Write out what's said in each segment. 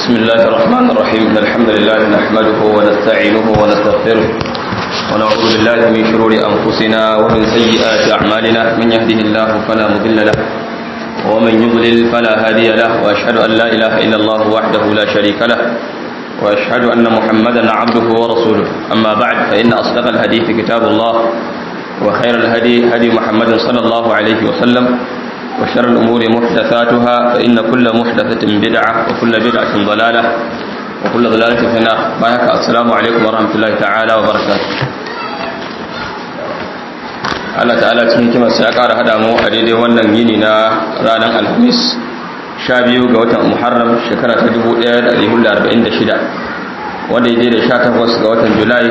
بسم الله الرحمن الرحيم إن الحمد لله نحمده ونستعينه ونستغفره ونعوذ بالله من شرور أنفسنا ومن سيئات أعمالنا من يهده الله فلا مضل له ومن يضلل فلا هادي له وأشهد أن لا إله إلا الله وحده لا شريك له وأشهد أن محمدا عبده ورسوله أما بعد فإن أصدق الحديث كتاب الله وخير الهدي هدي محمد صلى الله عليه وسلم وشر الأمور محدثاتها فإن كل محدثة بدعة وكل بدعة ضلالة وكل ضلالة في النار بارك السلام عليكم ورحمة الله تعالى وبركاته Allah ta'ala cikin kimarsa ya ƙara hada mu a daidai wannan yini na ranar alhamis sha biyu ga watan muharram shekara ta 1446 wanda ya daidai sha takwas ga watan julai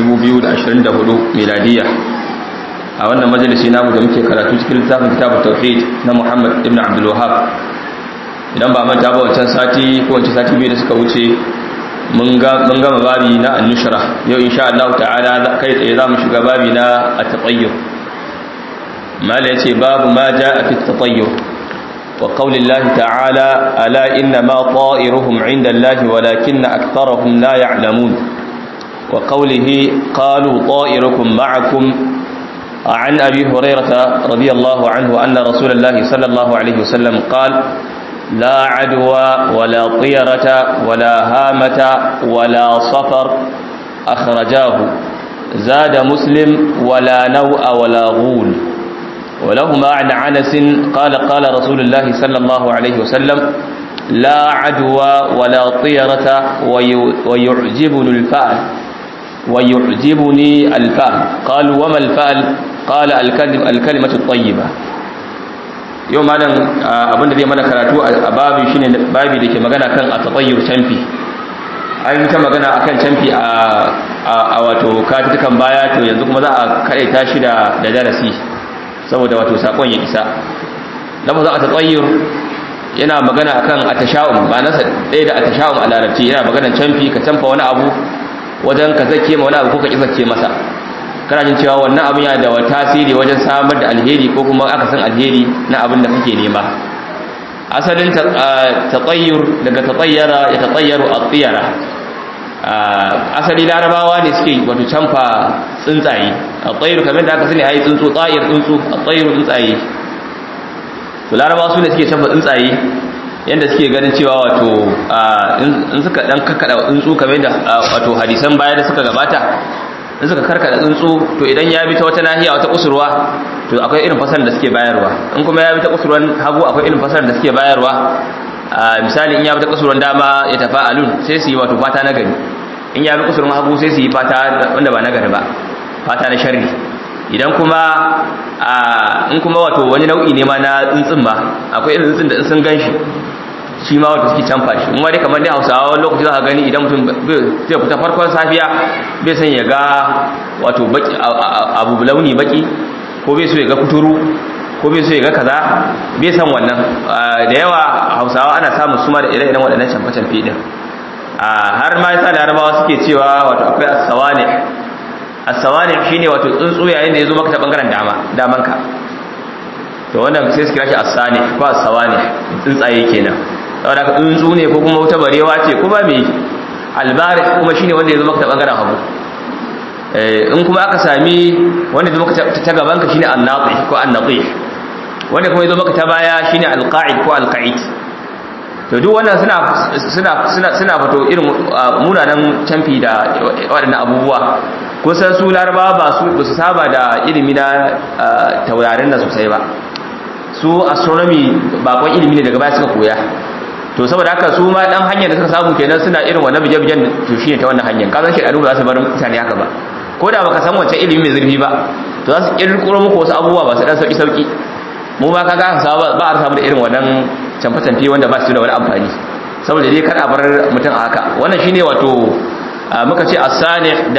2024 miladiya a wannan majalisi namu da muke karatu cikin littafin kitabun tauhid na Muhammad ibn Abdul Wahhab idan ba manta ba wancan sati ko wancan sati biyu da suka wuce mun ga mun gama babi na an-nushra yau insha Allah ta'ala kai tsaye zamu shiga babi na at-tatayyur mala yace babu ma jaa fi at-tatayyur wa qawli Allah ta'ala ala inna ma ta'iruhum 'inda Allah walakinna aktharuhum la ya'lamun wa qawlihi qalu ta'irukum ma'akum عن أبي هريرة رضي الله عنه أن رسول الله صلى الله عليه وسلم قال لا عدوى ولا طيرة ولا هامة ولا صفر أخرجاه زاد مسلم ولا نوء ولا غول ولهما عن عنس قال قال رسول الله صلى الله عليه وسلم لا عدوى ولا طيرة ويعجبني الفأل ويعجبني الفأل قالوا وما الفأل قال الكلمة الكلمة الطيبة yau malam abin da zai mana karatu a babi shine babi da ke magana kan a tatayyur canfi an yi ta magana akan canfi a wato katukan baya to yanzu kuma za a karaita shi da darasi saboda wato sakon ya isa lafazin a tatayyur yana magana akan atasha'um ba nasa ɗaya da atasha'um a larabci yana maganar canfi ka canfa wani abu wajen ka zake ma wani abu ko ka ki zake masa kana jin cewa wannan abin yana da wani tasiri wajen samar da alheri ko kuma aka san alheri na abin da kake nema asalin tatayyur daga tatayyara ya tatayyaru at-tiyara asali larabawa ne suke wato canfa tsuntsaye at-tayyur kamar da aka sani ai tsuntsu tsayir tsuntsu at-tayyur tsuntsaye to larabawa su ne suke canfa tsuntsaye yanda suke ganin cewa wato in suka dan kakkada tsuntsu kamar da wato hadisan baya da suka gabata in suka karkada tsuntsu to idan ya bi ta wata nahiya wata kusurwa to akwai irin fasar da suke bayarwa in kuma ya bi ta kusurwan hagu akwai irin fasar da suke bayarwa misali in ya bi ta kusurwan dama ya tafa alun sai su yi wato fata na gari in ya bi kusurwan hagu sai su yi fata wanda ba na gari ba fata na sharri idan kuma in kuma wato wani nau'i ne ma na tsuntsun ba akwai irin tsuntsun da sun gan shi shi ma wata suke canfa shi kuma dai kamar dai hausawa wani lokaci za ka gani idan mutum zai fita farkon safiya bai san ya ga wato abu launi baki ko bai so ya ga kuturu ko bai so ya ga kaza bai san wannan da yawa hausawa ana samun suma da ire-iren waɗannan canfa-canfe din har ma yasa larabawa suke cewa wato akwai as-sawani as-sawani shine wato tsuntsu yayin da ya zo maka ta bangaren dama damanka to wannan sai su kira shi as-sani ko as-sawani tsuntsaye kenan saboda ka tsuntsu ne ko kuma wata barewa ce kuma me albari kuma shine wanda ya zo maka ta bangaren hagu in kuma aka sami wanda ya zo maka ta gaban ka shine an-nati ko an-nati wanda kuma ya zo maka ta baya shine al-qa'id ko al-qa'id to duk wannan suna suna suna suna fito irin munanan canfi da waɗannan abubuwa kusan su larabawa ba su ba su saba da ilimi na taurarin da sosai ba su astronomy bakon ilimi ne daga baya suka koya to saboda haka su ma dan hanyar da suka samu kenan suna irin wannan bije-bijen to shine ta wannan hanyar kazan shi ba za su bar mutane haka ba ko da baka san wancan ilimi mai zurfi ba to za su kirkiro muku wasu abubuwa ba su dan sauki sauki mu ma kaga aka ba a samu da irin wannan canfa-canfe wanda ba su da wani amfani saboda dai kar a bar mutum a haka wannan shine wato muka ce as-sani da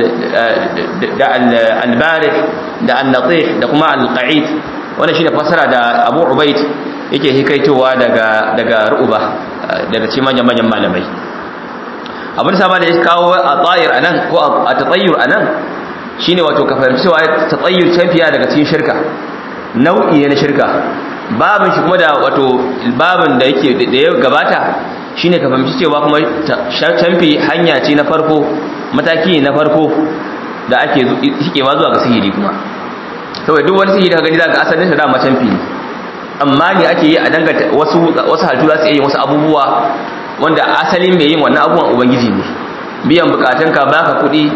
da al-bari da an-natih da kuma al-qa'id wannan shine fasara da Abu Ubaid yake hikaitowa daga daga ru'uba daga cikin manyan manyan malamai abin sama da ya kawo a tsayir anan ko a tatayyur anan shine wato ka fahimci cewa tatayyur champiya daga cikin shirka nau'i ne na shirka babin shi kuma da wato babin da yake da ya gabata shine ka fahimci cewa kuma canfi hanya ce na farko mataki na farko da ake shikewa zuwa ga sihiri kuma saboda duk wani sihiri ka gani za ga asalin sa dama canfi ne amma ne ake yi a dangata wasu wasu halittu za su yi wasu abubuwa wanda asalin mai yin wannan abubuwan ubangiji ne biyan bukatunka baka kuɗi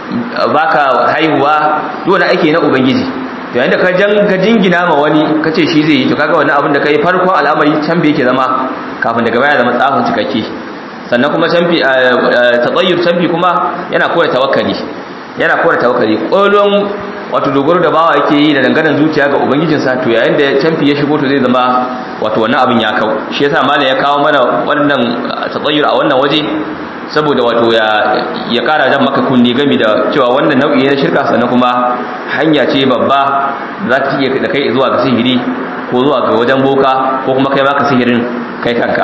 baka haihuwa duk wani aiki na ubangiji to yayin da ka jan ka jingina ma wani kace shi zai yi to kaga wannan abin da kai farkon al'amari can bai yake zama kafin daga baya zama tsafin cikakke sannan kuma canfi tatayyur canfi kuma yana koya tawakkali yana koya tawakkali kolon wato dogaro da bawa yake yi da dangane zuciya ga ubangijinsa to yayin da canfi ya shigo to zai zama wato wannan abin ya kau shi yasa malam ya kawo mana wannan tatayyur a wannan waje saboda wato ya ya kara jan maka kunni game da cewa wannan nau'i na shirka sannan kuma hanya ce babba za ta iya da kai zuwa ga sihiri ko zuwa ga wajen boka ko kuma kai baka sihirin kai kanka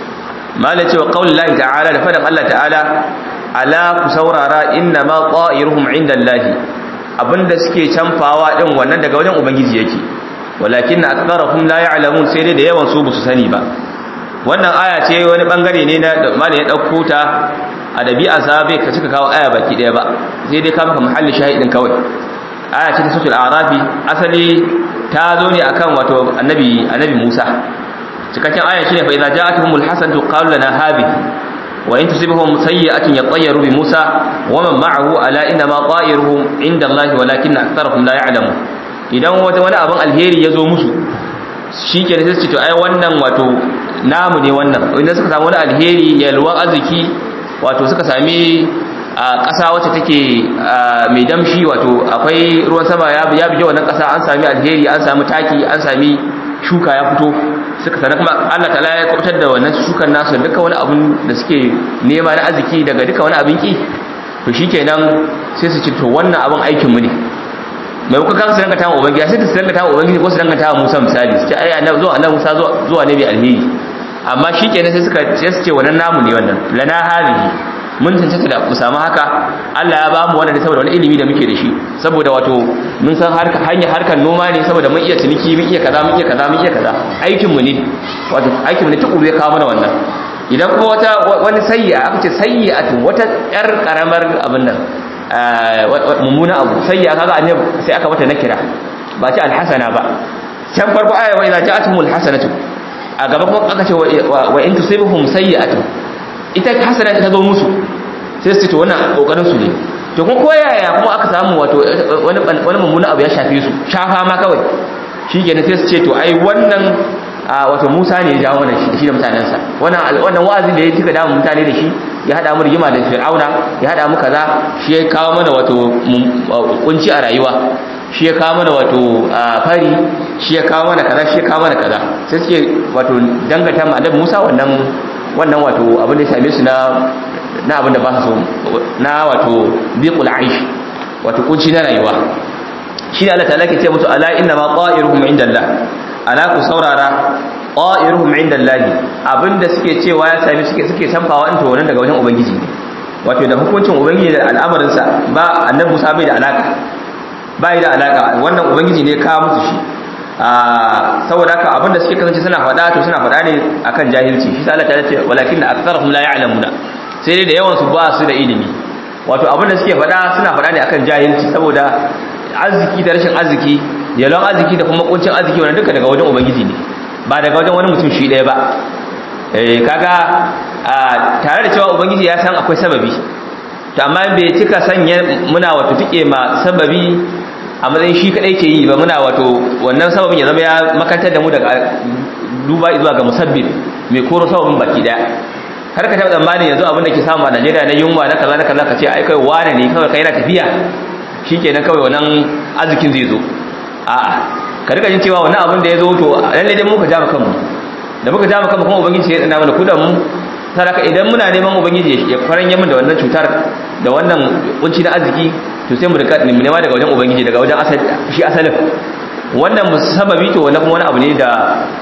malam cewa qaulul lahi ta'ala da fadan Allah ta'ala ala ku saurara inna ma ta'iruhum inda Allah abinda suke canfawa din wannan daga wajen ubangiji yake walakin aktharuhum la ya'lamun sai dai da yawan su ba su sani ba wannan aya ce wani bangare ne na mali ya dauko ta a dabi'a sa bai ka cika kawo aya baki daya ba sai dai ka maka mahalli shahidin kawai aya ce ta suratul arafi asali ta zo ne akan wato annabi annabi Musa cikakken aya shine fa idza ja'atuhumul hasanatu qalu lana hadhihi wa in tusibhum sayyi'atun yatayyaru bi Musa wa man ma'ahu ala inna ma ta'iruhum inda Allah walakin aktharuhum la ya'lamun idan wata wani abin alheri ya zo musu shikenan sai su ce to ai wannan wato namu ne wannan idan suka samu wani alheri yalwan arziki wato suka sami a ƙasa wacce take mai damshi wato akwai ruwan sama ya bije wannan ƙasa an sami alheri an sami taki an sami shuka ya fito suka sanar kuma Allah ta'ala ya kubutar da wannan shukan nasu duka wani abun da suke nema na arziki daga duka wani abin ki to shikenan sai su ce to wannan abin aikin mu ne mai kuka kan su dangata wa ubangiji sai su dangata wa ubangiji ko su dangata wa Musa misali su ce ai annabi zuwa annabi Musa zuwa ne mai alheri amma shikenan sai suka sai su ce wannan namu ne wannan lana hadhihi mun tantance da mu samu haka Allah ya ba mu wannan ne saboda wani ilimi da muke da shi saboda wato mun san harka hanya harkar noma ne saboda mun iya ciniki mun iya kaza mun iya kaza mun iya kaza aikin mu ne wato aikin mu ne tukuru ya kawo mana wannan idan kuma wata wani sayyi'a aka ce sayyi'atu wata yar karamar abin nan mummuna abu sayyi'a kaga annabi sai aka mata nakira ba ce alhasana ba can farko aya wa idza ja'atumul hasanatu a gaba kuma aka ce wa in tusibuhum sayyi'atu ita hasana ta zo musu sai su ce wannan kokarin su ne to kuma koyaya kuma aka samu wato wani wani mummuna abu ya shafe su shafa ma kawai shikenan sai su ce to ai wannan wato Musa ne ya jawo mana shi shi da mutanensa wannan wannan wa'azin da ya tuka da mutane da shi ya hada mu rigima da Fir'auna ya hada mu kaza shi ya kawo mana wato kunci a rayuwa shi ya kawo mana wato fari shi ya kawo mana kaza shi ya kawo mana kaza sai suke wato dangata mu annabi Musa wannan wannan wato abin da ya same su na na abin da ba su so na wato biqul aish wato kunci na rayuwa shi ne Allah ta'ala ke ce musu ala inna ma ta'iruhum indallah ala ku saurara ta'iruhum indallah abinda suke cewa ya sami suke suke sanfawa into wannan daga wajen ubangiji ne wato da hukuncin ubangiji da al'amarin sa ba annabi Musa bai da alaka bai da alaka wannan ubangiji ne ka musu shi saboda haka abinda suke kasance suna faɗa to suna faɗa ne akan jahilci shi sai Allah ta ce walakin aktharuhum la ya'lamuna sai dai da yawan su ba su da ilimi wato abinda suke faɗa suna faɗa ne akan jahilci saboda arziki da rashin arziki yalon arziki da kuma kuncin arziki wannan duka daga wajen ubangiji ne ba daga wajen wani mutum shi ɗaya ba eh kaga tare da cewa ubangiji ya san akwai sababi to amma bai cika sanya muna wato tike ma sababi a matsayin shi kadai ke yi ba muna wato wannan sababin ya zama ya makantar da mu daga duba zuwa ga musabbib mai koro sababin baki daya har ka taɓa tsammanin yanzu abin da ke samu a Najeriya na yunwa na kaza na kaza ka ce ai kai wane ne kawai kai na tafiya shikenan kawai wannan arzikin zai zo a'a ka rika jin cewa wannan abin da ya zo to lalle dai muka jama kanmu da muka jama kanmu kuma ubangiji ya tsana mana kudan mu saraka idan muna neman ubangiji ya faran yamin da wannan cutar da wannan kunci na arziki to sai mu rika mu nema daga wajen ubangiji daga wajen asali shi asalin wannan sababi to wannan kuma wani abu ne da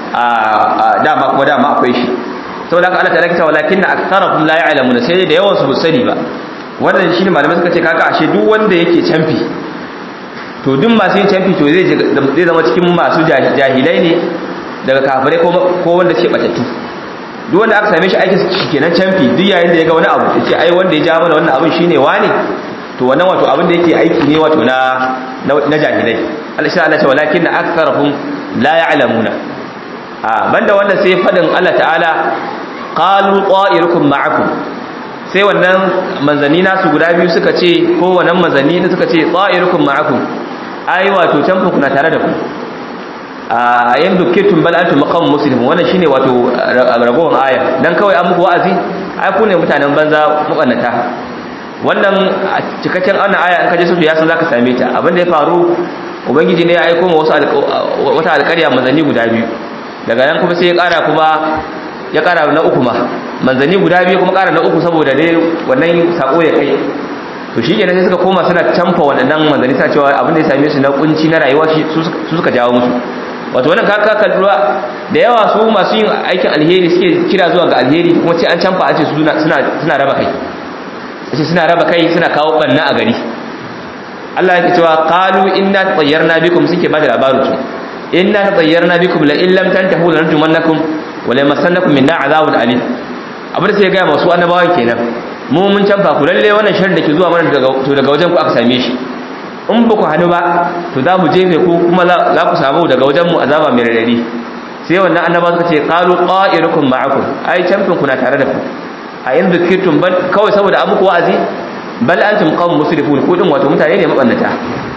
a dama kuma dama akwai shi saboda haka Allah ta lakita walakinna aktharuhum la ya'lamuna sai da yawan su ba sani ba wannan shine malamai suka ce kaga ashe duk wanda yake canfi to duk masu yin canfi to zai zai zama cikin masu jahilai ne daga kafirai ko ko wanda suke batattu duk wanda aka same shi aikin shi kenan canfi duk yayin da ya ga wani abu ya ce ai wanda ya ja mana wannan abin shine wane to wannan wato abin da yake aiki ne wato na na jahilai Allah shi Allah ce walakin aktharuhum la ya'lamuna a banda wannan sai fadin Allah ta'ala qalu qa'irukum ma'akum sai wannan manzanni nasu guda biyu suka ce ko wannan manzanni da suka ce qa'irukum ma'akum ai wato canfin kuna tare da ku a yan dukkan bal antum maqam muslimun wannan shine wato ragowar aya dan kawai an muku wa'azi ai ku ne mutanen banza mabannata wannan cikakken wannan aya in ka je su ya san zaka same ta abin da ya faru ubangiji ne ya aika ma wasu wata alƙarya manzanni guda biyu daga nan kuma sai ya ƙara kuma ya ƙara na uku ma manzanni guda biyu kuma ƙara na uku saboda dai wannan sako ya kai to shi kenan sai suka koma suna canfa waɗannan manzanni suna cewa abin da ya same su na kunci na rayuwa su suka jawo musu wato wannan kaka kalluwa da yawa su masu yin aikin alheri suke kira zuwa ga alheri kuma ce an canfa a ce suna raba kai ce suna raba kai suna kawo banna a gari Allah ya cewa qalu inna tayyarna bikum suke bada labarin su inna tayyarna bikum la illam tantahu lanarjumannakum wa la masannakum minna azabun alim abin da sai ga masu annabawan kenan mu mun canfa ku lalle wannan sharri da ke zuwa mana daga to daga wajen ku aka same shi in ba ku hannu ba to za mu jefe ku kuma za ku samu daga wajen mu azaba mai radadi sai wannan annabawa suka ce qalu qa'irukum ma'akum ai canfin ku na tare da ku a yin zikirtun bal kawai saboda an muku wa'azi bal antum qawm musrifun ku din wato mutane ne mabannata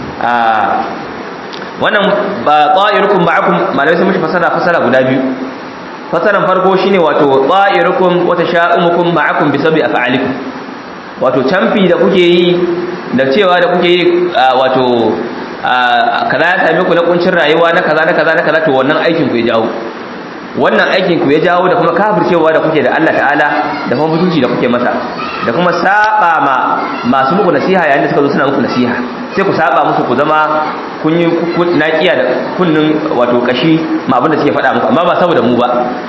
wannan ba ta'irukum ma'akum malai sai mushi fasara fasara guda biyu fasaran farko shine wato ta'irukum wa tasha'umukum ma'akum bi sabbi af'alikum wato camfi da kuke yi da cewa da kuke yi wato kaza ya same ku na kuncin rayuwa na kaza na kaza na kaza to wannan aikin ku ya jawo wannan aikin ku ya jawo da kuma kafircewa da kuke da Allah ta'ala da kuma mutunci da kuke masa da kuma saba ma masu muku nasiha yayin da suka zo suna muku nasiha sai ku saba musu ku zama kun yi naƙiya da kunnin wato kashi ma abin da suke faɗa muku amma ba saboda mu ba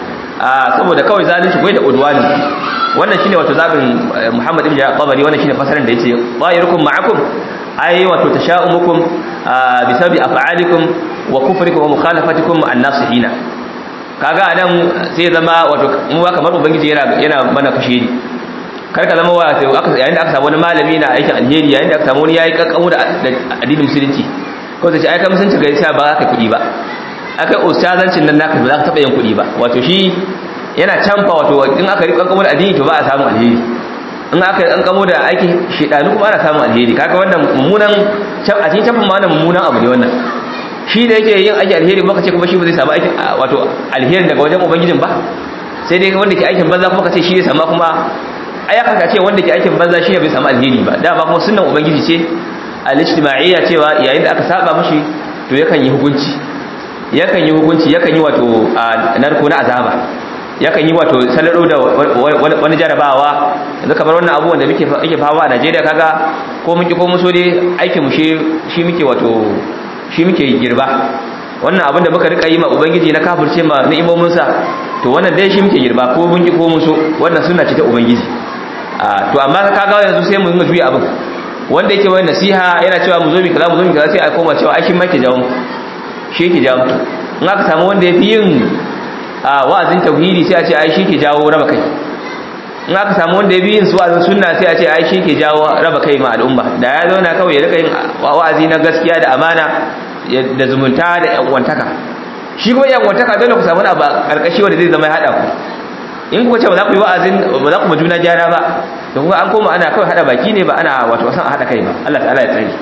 a saboda kawai zalunci kai da udwani wannan shine wato zabin Muhammad ibn Tabari wannan shine fasaran da yace ta'irukum ma'akum ay wato tasha'umukum bi sabi af'alikum wa kufrikum wa mukhalafatikum an-nasihina kaga nan sai zama wato mu ba kamar ubangiji yana yana mana kashe ni kar ka zama wato aka yayin da aka samu wani malami na aikin alheri yayin da aka samu wani yayi kakkamu da addinin musulunci ko sai ai kai musulunci ga sai ba ka kudi ba akai ustazancin nan naka ba za ka taba yin kudi ba wato shi yana canfa wato in aka rika kakkamu da addini to ba a samu alheri in aka kankamo da aikin shedanu kuma ana samun alheri kaga wannan mummunan a cikin canfin ma wannan mummunan abu ne wannan shi da yake yin aikin alheri baka ce kuma shi ba zai samu aikin wato alheri daga wajen ubangijin ba sai dai wanda ke aikin banza kuma ka ce shi zai samu kuma ai aka ce wanda ke aikin banza shi ne bai samu alheri ba dama kuma sunnan ubangiji ce al-ijtima'iyya cewa yayin da aka saba mishi to yakan yi hukunci yakan yi hukunci yakan yi wato narko na azaba yakan yi wato salado da wani jarabawa yanzu kamar wannan abubuwan da muke yake fawa a Najeriya kaga ko muke ko muso dai aikin mu shi shi muke wato shi muke girba wannan abin da muka rika yi ma ubangiji na kafirce ma ni'imomin sa to wannan dai shi muke girba ko mun ki ko muso wannan sunna ce ta ubangiji to amma kaga yanzu sai mu yi juya abin wanda yake wani nasiha yana cewa mu zo mi kaza mu zo mi kaza sai a koma cewa ai shi ma ke jawo shi ke jawo in aka samu wanda ya fi yin a wa'azin tauhidi sai a ce ai shi ke jawo raba kai in aka samu wanda ya bi yin wa'azin sunna sai a ce ai shi ke jawo raba kai ma al'umma da ya zauna kawai ya rika yin wa'azi na gaskiya da amana da zumunta da yanwantaka shi kuma yanwantaka dole ku samu na ba karkashi wanda zai zama ya hada ku in kuka ce ba za ku yi wa'azin ba za ku ma juna gyara ba da kuma an koma ana kawai hada baki ne ba ana wato san a hada kai ba Allah ta'ala ya tsare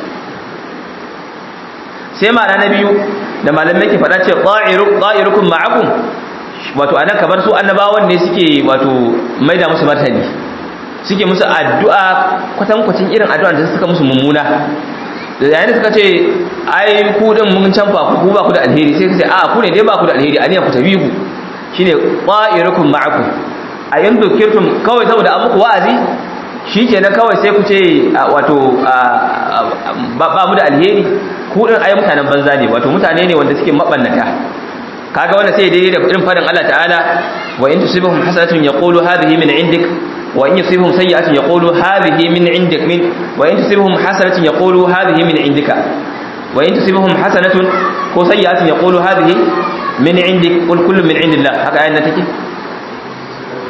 sai ma'ana na biyu da malamai ke faɗa ce qa'irukum ma'akum wato anan kamar su annabawan ne suke wato maida musu martani suke musu addu'a kwatankwacin irin addu'a da suka musu mummuna da yayin da suka ce ai ku din mun canfa ku ba ku da alheri sai ce a ku ne dai ba ku da alheri aniya ku tabi ku shine qa'irukum ma'akum a yanzu kirtum kawai saboda an muku wa'azi shikenan kawai sai ku ce wato ba mu da alheri ku din ai mutanen banza ne wato mutane ne wanda suke mabannata kaga wannan sai daidai da irin fadin Allah ta'ala wa in tusibhum hasanatun yaqulu hadhihi min indik wa in yusibhum sayyi'atun yaqulu hadhihi min indik min wa in tusibhum hasanatun yaqulu hadhihi min indika wa in tusibhum hasanatun ko sayyi'atun yaqulu hadhihi min indik qul kullu min indillah haka ayan nan take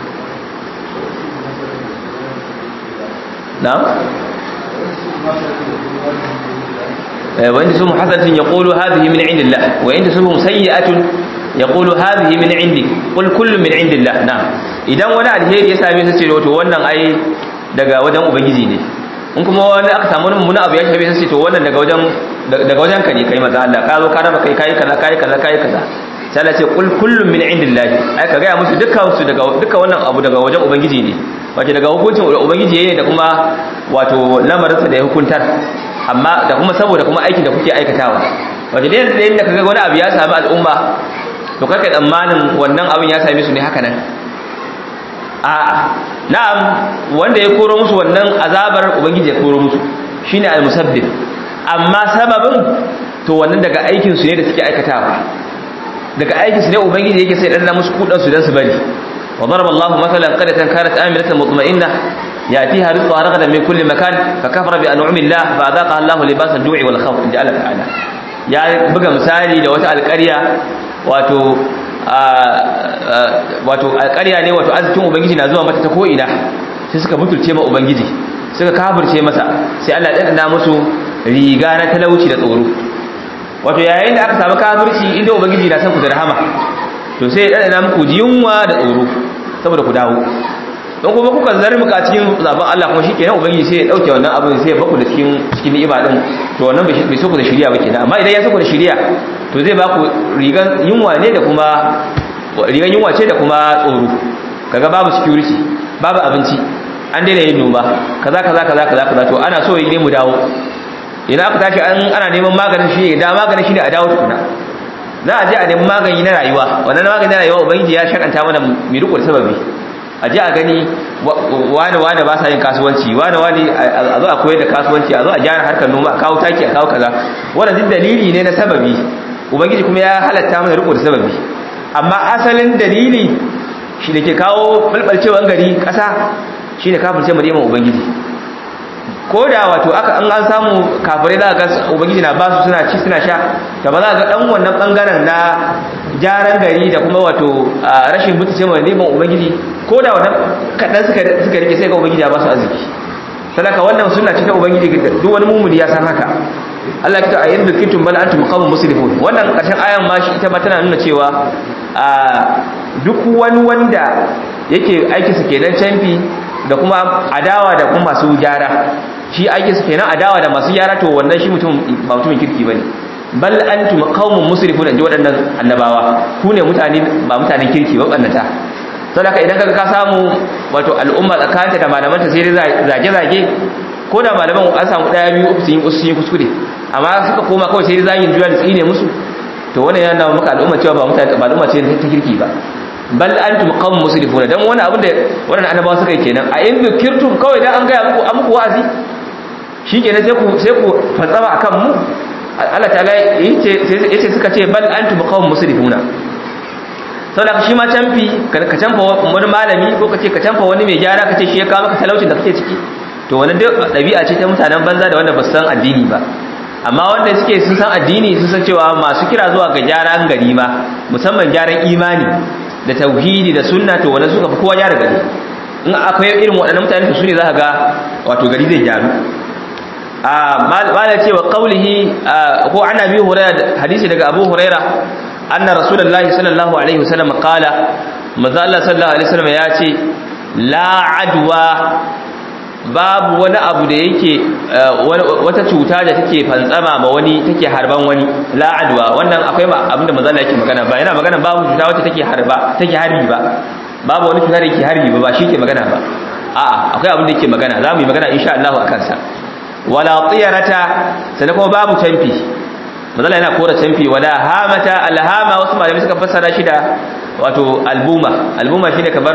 na وإن تسبهم حسنة يقول هذه من عند الله وإن تسبهم سيئة يقول هذه من عندك قل كل من عند الله نعم idan wani alheri ya same su ce to wannan ai daga wajen ubangiji ne in kuma wani aka samu wani mummuna abu ya shafe su ce to wannan daga wajen daga wajen ka ne kai maza Allah ka zo ka raba kai kai kaza kai kaza kai kaza sai Allah ce qul kullun min indillahi ai ka ga musu dukkan su daga dukkan wannan abu daga wajen ubangiji ne wato daga hukuncin ubangiji ne da kuma wato lamarinsa da ya hukuntar amma da kuma saboda kuma aikin da kuke aikatawa wato da yadda yadda kaga wani abu ya sami al'umma to kaka tsammanin wannan abin ya same su ne haka nan a'a na'am wanda ya koro musu wannan azabar ubangiji ya koro musu shine al-musabbib amma sababin to wannan daga aikin su ne da suke aikatawa daga aikin su ne ubangiji yake sai dan musu kudan su dan su bari wa daraba Allahu mathalan qaryatan kanat aminatan mutma'innah يأتيها رزقها رغدا من كل مكان فكفر بأنعم الله فأذاقها الله لباس الجوع والخوف إن جعل تعالى يا بقى مثالي da wata alƙarya wato wato alƙarya ne wato arzikin ubangiji na zuwa mata ta ko ina sai suka mutulce ma ubangiji suka kafirce masa sai Allah ya dana musu riga na talauci da tsoro wato yayin da aka samu kafirci inda ubangiji na san ku da rahama to sai ya dana muku yunwa da tsoro saboda ku dawo don kuma kuka zarmuka cikin zaben Allah kuma shikenan ubangiji sai ya dauke wannan abin sai ya baku da cikin cikin ni'ima din to wannan bai so ku da shiriya ba kenan amma idan ya so ku da shiriya to zai baku rigan yunwa ne da kuma rigan yunwa ce da kuma tsoro kaga babu security babu abinci an daina yin noma kaza kaza kaza kaza kaza to ana so ne mu dawo idan aka tashi an ana neman maganin shi da maganin shi ne a dawo tukuna za a je a nemi magani na rayuwa wannan magani na rayuwa ubangiji ya shakanta mana mai riko da sababi a ji a gani wane wane ba sa yin kasuwanci wane wane a zo a koyar da kasuwanci a zo a gyara harkar noma a kawo taki a kawo kaza wannan duk dalili ne na sababi ubangiji kuma ya halatta mana riko da sababi amma asalin dalili shi da ke kawo balbalcewan gari ƙasa shi ne kafirce mu neman ubangiji ko da wato aka an an samu kafirai za ga ubangiji na basu suna ci suna sha ta ba za ga dan wannan bangaren na gyaran gari da kuma wato rashin mutunce mai neman ubangiji ko da wannan kadan suka suka rike sai ga ubangiji ya basu arziki sadaka wannan sunna ce ta ubangiji duk wani mumuni ya san haka Allah ya ta ayyul kitum bal antum qawmun muslimun wannan karshen ayan ma shi ita ma tana nuna cewa duk wani wanda yake aiki su kenan canfi da kuma adawa da kuma masu gyara shi aiki su kenan adawa da masu gyara to wannan shi mutum ba mutumin kirki bane bal antum qaumun musrifun inji waɗannan annabawa ku ne mutane ba mutanen kirki ba bannata to haka idan kaga ka samu wato al'umma tsakanta da malamanta sai dai zage zage ko da malaman an samu daya biyu uku sun yi usu kuskure amma suka koma kawai sai dai zagin juya da tsine musu to wannan yana maka al'umma cewa ba mutane ba al'umma ce ta kirki ba bal antum qawm musrifuna dan wani abin da wannan annabawa suka yi kenan a in zikirtum kawai dan an gaya muku an muku wa'azi shikenan sai ku sai ku fatsama akan mu Allah ta'ala yace yace suka ce bal antum qawm musrifuna saboda shi ma canfi ka canfa wani malami ko kace ka canfa wani mai gyara kace shi ya kawo maka talaucin da kake ciki to wannan duk dabi'a ce ta mutanen banza da wanda ba su san addini ba amma wanda suke sun san addini sun san cewa masu kira zuwa ga gyaran gari ma musamman gyaran imani da tauhidi da sunna to wannan suka fi kowa gyara gari in akwai irin waɗannan mutane to su ne za ka ga wato gari zai gyaru a mala cewa qaulihi ko ana bi hurairah hadisi daga abu hurairah anna rasulullahi sallallahu alaihi wasallam qala manzo Allah sallallahu alaihi wasallam ya ce la adwa babu wani abu da yake wata cuta da take fantsama ma wani take harban wani la adwa wannan akwai abinda manzo Allah yake magana ba yana magana babu cuta wacce take harba take harbi ba babu wani cuta da yake harbi ba ba shi ke magana ba a'a akwai abin da yake magana za mu yi magana insha Allah a kansa wala tiyarata sannan kuma babu canfi mazala yana kora canfi wala hamata alhama wasu malamai suka fassara shi da wato albuma albuma shine kamar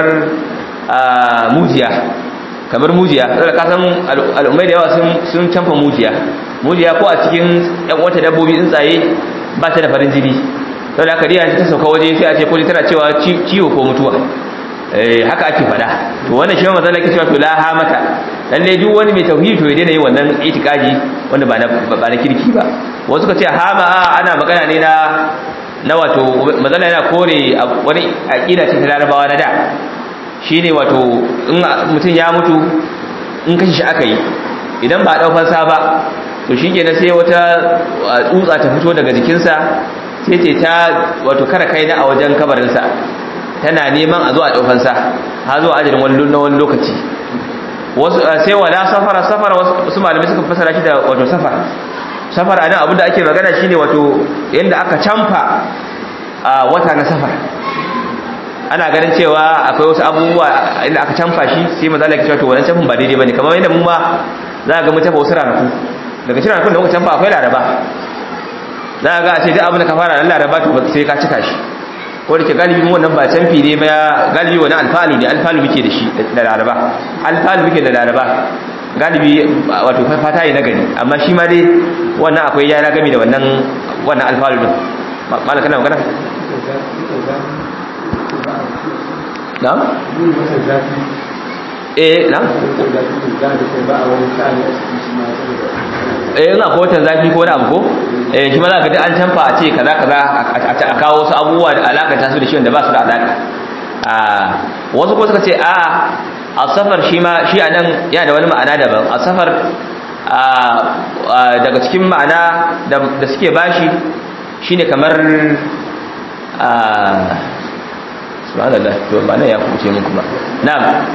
mujiya kamar mujiya saboda ka san al'ummai da yawa sun sun canfa mujiya mujiya ko a cikin yan wata dabbobi tsuntsaye ba ta da farin jini saboda haka riya ta sauka waje sai a ce ko tana cewa ciwo ko mutuwa haka ake fada to wannan shi ma mazala ke cewa to la hamata lalle duk wani mai tauhidi to ya daina yin wannan itikadi wanda ba na ba na kirki ba wasu ka ce hama ana magana ne na na wato mazala yana kore wani aqida ce ta larabawa na da shine wato in mutum ya mutu in kashi shi aka yi idan ba a ɗau fansa ba to shi ke sai wata tsutsa ta fito daga jikinsa sai ce ta wato kara kai na a wajen kabarinsa tana neman a zo a ɗau fansa har zuwa ajirin wani na wani lokaci sai wala safara safara wasu malamai suka fasara shi da wato safar safar a nan abinda ake magana shine wato yadda aka camfa a wata na safar ana ganin cewa akwai wasu abubuwa inda aka canfa shi sai maza Allah ya cewa to wannan canfin ba daidai bane kamar yadda mu ma za ga mu canfa wasu ranaku daga cikin ranakun da muka canfa akwai laraba za ga a ce duk abin da ka fara ran laraba to sai ka cika shi ko da ke galibi wannan ba canfi ne ba galibi wani alfalu ne alfalu muke da shi da laraba alfalu muke da laraba galibi wato fata yi na gani amma shi ma dai wannan akwai yana gami da wannan wannan alfalu din malam kana magana na? eh na? eh ina ko watan zafi ko wani abu ko eh shi ma za ka ji an canfa a ce kaza kaza a kawo wasu abubuwa da alakanta su da shi wanda ba su da alaka wasu ko suka ce a a safar shi ma shi a nan yana da wani ma'ana daban a safar daga cikin ma'ana da suke bashi shine kamar subhanallah to ba nan ya kuce mun kuma na'am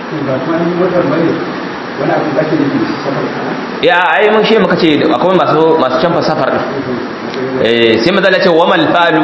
ya ai mun shi muka ce akwai masu masu canfa safar eh sai mazalla ce wa mal falu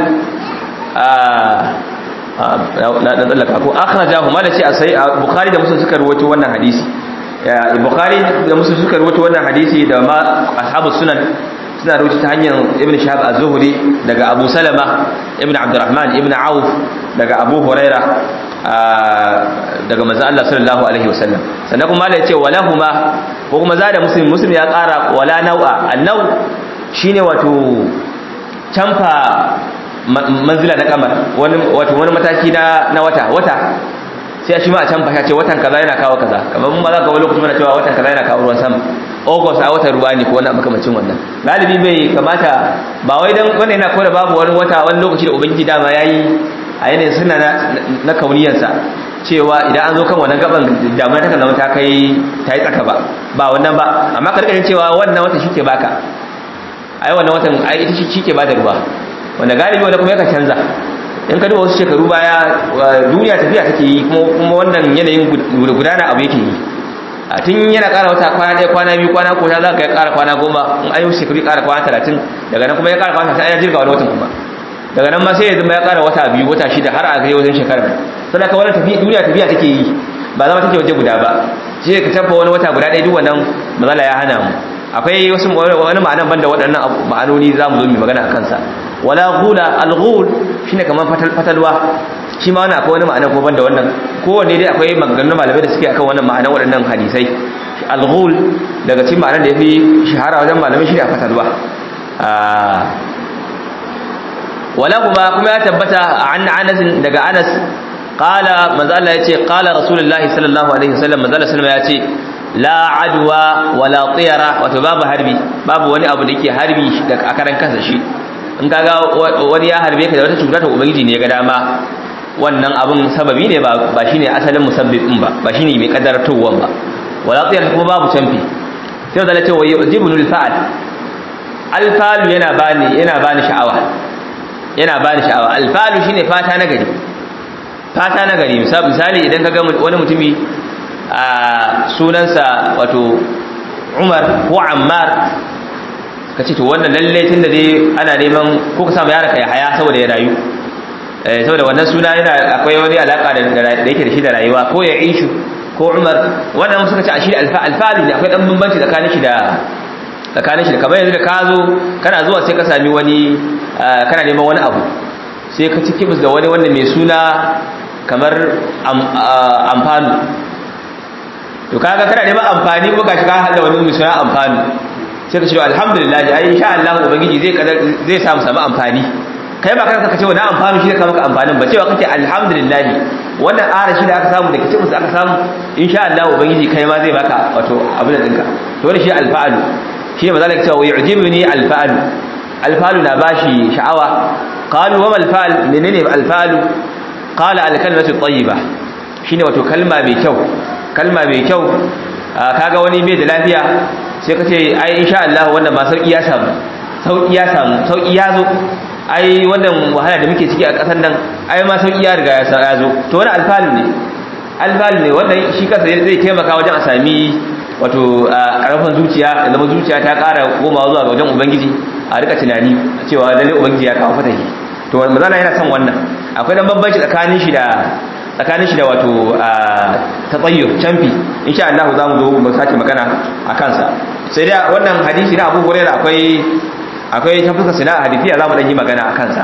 na dan tsallaka ko akhrajahu ma da ce sai bukhari da muslim suka rawaito wannan hadisi bukhari da muslim suka rawaito wannan hadisi da ma ashabus sunan suna rawaito ta hanyar ibn shahab az-zuhri daga abu salama ibn abdurrahman ibn auf daga abu huraira daga manzo Allah sallallahu alaihi wasallam sannan kuma Allah ya ce walahuma ko kuma zada muslim muslim ya kara wala nau'a annau shine wato canfa manzila na kamar wani wato wani mataki na na wata wata sai shi ma a canfa ya ce watan kaza yana kawo kaza kamar mun ba za ka wani lokacin mana cewa watan kaza yana kawo ruwan sama august a watan ruwa ne ko wani makamacin wannan galibi bai kamata ba wai dan wannan yana kore babu wani wata wani lokaci da ubangiji dama yayi a yanayin suna na kauniyarsa cewa idan an zo kan wannan gaban damar ta zama ta kai ta yi tsaka ba ba wannan ba amma karkarin cewa wannan watan shi ke baka ai wannan watan ai ita shi ke bada ruwa wanda galibi wanda kuma yakan canza in ka duba wasu shekaru baya duniya tafiya take yi kuma wannan yanayin gudana abu yake yi a tun yana ƙara wata kwana ɗaya kwana biyu kwana ko ta za ka ya ƙara kwana goma in ayyuka shekaru ƙara kwana talatin daga nan kuma ya ƙara kwana talatin ya jirga wani watan kuma daga nan ma sai ya zama ya ƙara wata biyu wata shida har a kai wajen shekara sai da ka wani tafiya duniya tafiya take yi ba zama take waje guda ba shi ka tabba wani wata guda ɗaya duk wannan matsala ya hana mu akwai wasu wani ma'anan banda waɗannan ma'anoni za mu zo mu magana a kansa wala gula al-ghul shine kamar fatalwa shi ma wannan akwai wani ma'ana ko banda wannan kowanne dai akwai maganganun malamai da suke akan wannan ma'anar waɗannan hadisai al-ghul daga cikin ma'anar da yafi shahara wajen malamai shine a fatalwa wala kuma kuma ya tabbata an Anas daga Anas qala manzo Allah yace qala rasulullahi sallallahu alaihi wasallam manzo Allah sallama yace la adwa wala tiyara wato babu harbi babu wani abu da yake harbi a karan kansa shi in kaga wani ya harbe ka da wata cuta ta ubangiji ne ya ga dama wannan abun sababi ne ba ba shine asalin musabbibin ba ba shine mai kaddartowan ba wala tiyara kuma babu canfi sai da ce wa yujibul fa'al alfalu yana bani yana bani sha'awa yana bani sha'awa alfalu shine fata na gari fata na gari misali idan kaga wani mutumi a sunansa wato Umar ko Ammar kace to wannan lalle tunda dai ana neman ko ka samu yaranka ya haya saboda ya rayu eh saboda wannan suna yana akwai wani alaka da da yake da shi da rayuwa ko ya ishu ko Umar wannan suka ce a shi alfa alfalu ne akwai dan bambanci tsakanin shi da tsakanin shi da kamar yanzu da ka zo kana zuwa sai ka sami wani kana neman wani abu sai ka ci kibis da wani wanda mai suna kamar amfani to kaga kana neman amfani ko gashi ka hada wani mai suna amfani sai ka ce alhamdulillah ai insha Allah ubangiji zai zai samu samu amfani kai ba kanka kace wani amfani shi da maka amfanin ba cewa kake alhamdulillah wannan ara shi da aka samu da kitabus aka samu insha Allah ubangiji kai ma zai baka wato abin da dinka to wannan shi alfa'alu shi ne mazalaka cewa yu'jibuni alfa'alu alfa'alu na bashi sha'awa qalu wa alfa'al menene alfa'alu qala alkalimatu tayyiba shine wato kalma mai kyau kalma mai kyau kaga wani bai da lafiya sai ka ce ai insha Allah wannan ba sauki ya samu sauki ya samu sauki ya zo ai wannan wahala da muke ciki a ƙasar nan ai ma sauki ya riga ya zo to wani alfalu ne alfalu ne wannan shi kansa zai taimaka wajen a sami wato ƙarfin zuciya da zama zuciya ta ƙara komawa zuwa ga wajen ubangiji a rika tunani cewa lalle ubangiji ya kawo fatahi to mazala yana son wannan akwai dan bambanci tsakanin shi da tsakanin shi da wato tatsayyur canfi insha Allah za mu zo mu sake magana a kansa sai dai wannan hadisi na Abu Hurairah akwai akwai ta fuskar sina hadisiya za mu dan yi magana a kansa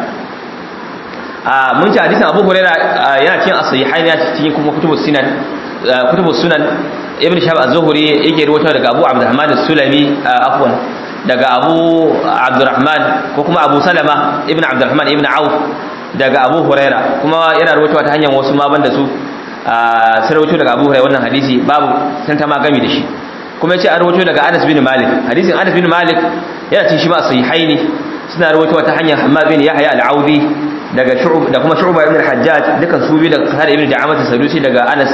a mun ci hadisin Abu Hurairah yana cikin as-sahihain ya cikin kuma kutubus sunan kutubus sunan Ibn Shahab az-Zuhri yake rawaito daga Abu Abdurrahman as-Sulami afwan daga Abu Abdurrahman ko kuma Abu Salama Ibn Abdurrahman Ibn Auf daga Abu Hurairah kuma yana rawaito ta hanyar wasu ma banda su sai rawaito daga Abu Hurairah wannan hadisi babu san ta ma gami da shi kuma yace an rawaito daga Anas bin Malik hadisin Anas bin Malik yana cikin shi ma sahihaini suna rawaito ta hanyar Hammad bin Yahya al-Audi daga Shu'b da kuma Shu'ba ibn al-Hajjaj dukan su bi daga Qatada ibn Da'amat as-Sadusi daga Anas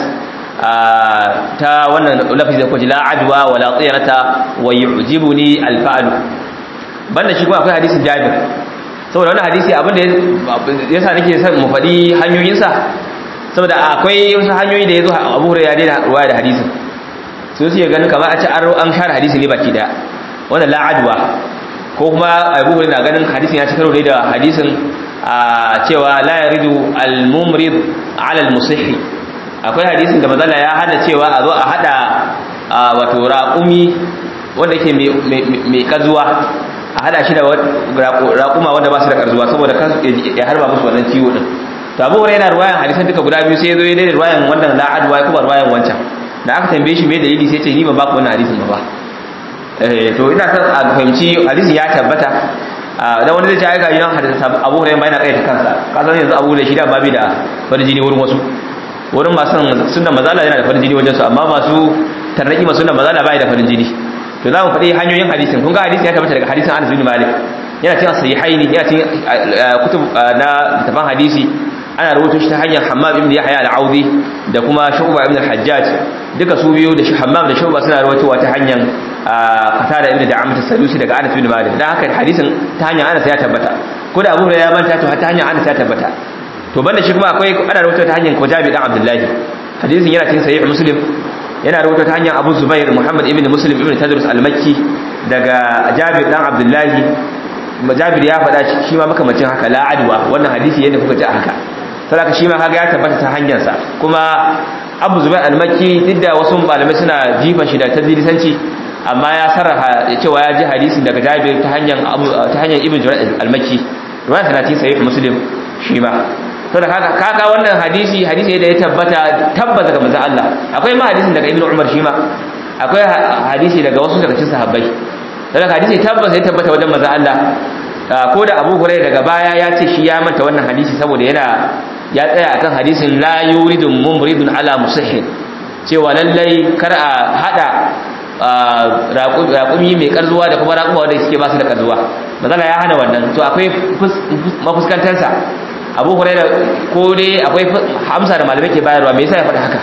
ta wannan lafazi ko la adwa wala tiyarata wa yu'jibuni al-fa'l banda shi kuma akwai hadisin Jabir saboda wannan hadisi abin da yasa nake son mu faɗi hanyoyinsa saboda akwai wasu hanyoyi da yazo Abu Hurairah ya daina ruwaya da hadisin sai su ganin kamar a ci an share hadisi ne baki daya wannan la adwa ko kuma Abu Hurairah na ganin hadisin ya ci karo ne da hadisin cewa la yaridu al-mumrid ala al-musihhi akwai hadisin da mazala ya hada cewa a zo a hada wato raƙumi wanda ke mai kazuwa a hada shi da raƙuma wanda ba su da karzuwa saboda ya harba musu wannan ciwo din to abu yana ruwayan hadisan duka guda biyu sai ya zo ya daidai ruwayan wannan la'adwa ya kuma ruwayan wancan da aka tambaye shi mai dalili sai ce ni ba ba ku wannan hadisin ba to ina son a fahimci hadisin ya tabbata dan wani zai ce ai gaji nan hadisin abu hurairah yana kai ta kansa kasan yanzu abu da shi da babi da farin jini wurin wasu wurin masu sunan mazala yana da farin jini wajen su amma masu tarnaki masu sunan mazala bai da farin jini to za mu faɗi hanyoyin hadisin kun ga hadisin ya tabbata daga hadisin Anas bin Malik yana cikin sahihaini yana cikin kutub na tafan hadisi ana rubuta shi ta hanyar Hammam ibn Yahya al-Audi da kuma Shu'ba ibn al-Hajjaj duka su biyu da Hammam da Shu'ba suna rubutuwa ta hanyar Qatada ibn Da'amat as-Sadusi daga Anas bin Malik dan haka hadisin ta hanyar Anas ya tabbata ko da Abu Hurairah ya manta to ta hanyar Anas ya tabbata to banda shi kuma akwai ana rubuta ta hanyar Kujabi dan Abdullahi hadisin yana cikin sahih Muslim yana rubuta ta hanyar Abu Zubair Muhammad ibn Muslim ibn Tadrus al-Makki daga Jabir dan Abdullahi Jabir ya faɗa shi ma makamacin haka la adwa wannan hadisi yadda kuka ji haka saboda shi ma kaga ya tabbata ta hanyar sa kuma Abu Zubair al-Makki duk da wasu malamai suna jifan shi da tadlisanci amma ya sarraha cewa ya ji hadisin daga Jabir ta hanyar ta hanyar Ibn Jurayj al-Makki ruwan sanati sahih Muslim shi ma to da kaga kaga wannan hadisi hadisi da ya tabbata tabbata daga manzon Allah akwai ma hadisin daga Ibn Umar shi ma akwai hadisi daga wasu daga cikin sahabbai daga hadisi tabbata ya tabbata wajen manzon Allah ko da Abu Hurairah daga baya ya ce shi ya manta wannan hadisi saboda yana ya tsaya akan hadisin la yuridun mumridun ala musahhin cewa lallai kar a hada raƙumi mai karzuwa da kuma raƙuma wanda suke ba su da karzuwa mazala ya hana wannan to akwai mafuskantarsa abu huraira ko dai akwai hamsa da malamai ke bayarwa me yasa ya faɗi haka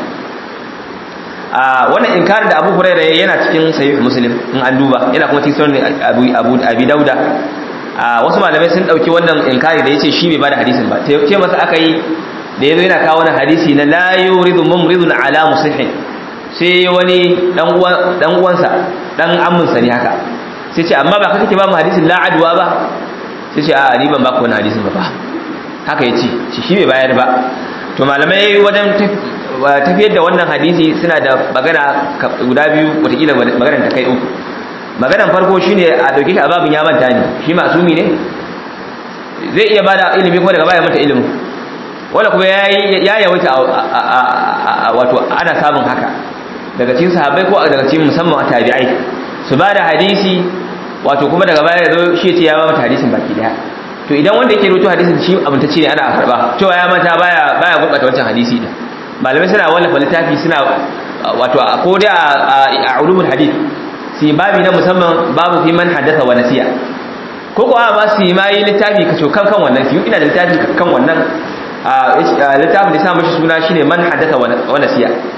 a wannan inkarin da abu huraira yana cikin sahih muslim in an duba yana kuma cikin sunan abu abu abi dauda a wasu malamai sun dauki wannan inkari da yace shi bai bada hadisin ba ce masa aka yi da yazo yana kawo wannan hadisi na la yuridu mumridun ala musihin sai wani dan uwan dan uwansa dan amminsa ne haka sai ce amma ba kake ba mu hadisin la adwa ba sai ce a ni ban ba ku wannan hadisin ba ba haka ya ce shi bai bayar ba to malamai wajen tafiyar da wannan hadisi suna da magana guda biyu watakila maganar ta kai uku maganar farko shine a dauke shi a babin ya manta ne shi masumi ne zai iya bada ilimi kuma daga baya manta ilimin wanda kuma ya yawaita wato ana samun haka daga cikin sahabbai ko daga cikin musamman tabi'ai su bada hadisi wato kuma daga baya ya zo shi ce ya ba mata hadisin baki daya to idan wanda yake rubuta hadisin shi amintacce ne ana karba cewa ya mata baya baya gurbata wancan hadisi din malamai suna wallafa littafi suna wato ko da a ulumul hadith si babi na musamman babu fi man haddatha wa nasiya ko ko ma su ma yi littafi ka kan kan wannan fi ina da littafi kan wannan littafin da sa mashi suna shine man haddatha wa nasiya